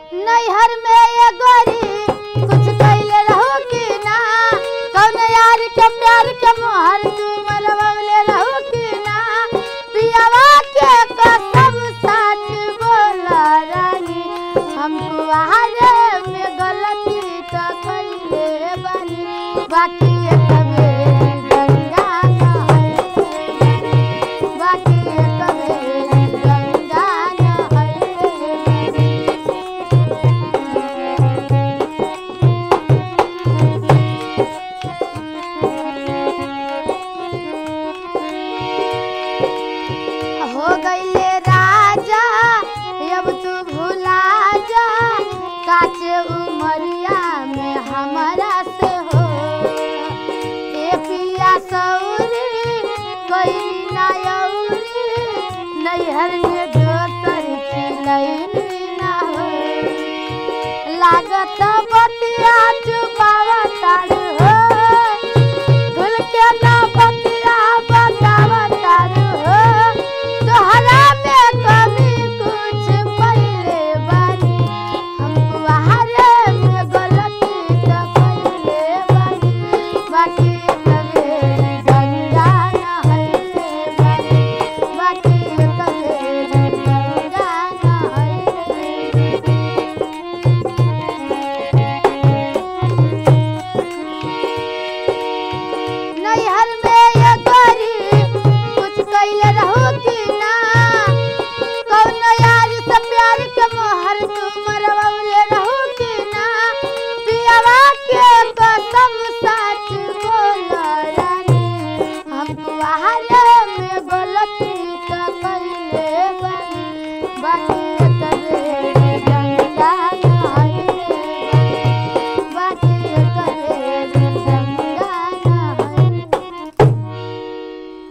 नैहर में ये गोरी कुछ कैले रहू कि ना कौन यार के प्यार के मोहर तू मरवले रहू कि ना पियावा के कसम सच बोला रानी हमको आरे में गलती तो कैले बानी बाकी एक बेरी गंगा नहाए बाकी एक बेरी गंगा नहाए हो गईले राजा अब तू भुला जा काचे उमरिया में हमारा से हो ए पिया सौरी कोई नायौरी नैहर में दोसर खिलैली ना हो लागत बतिया चुपावा तारे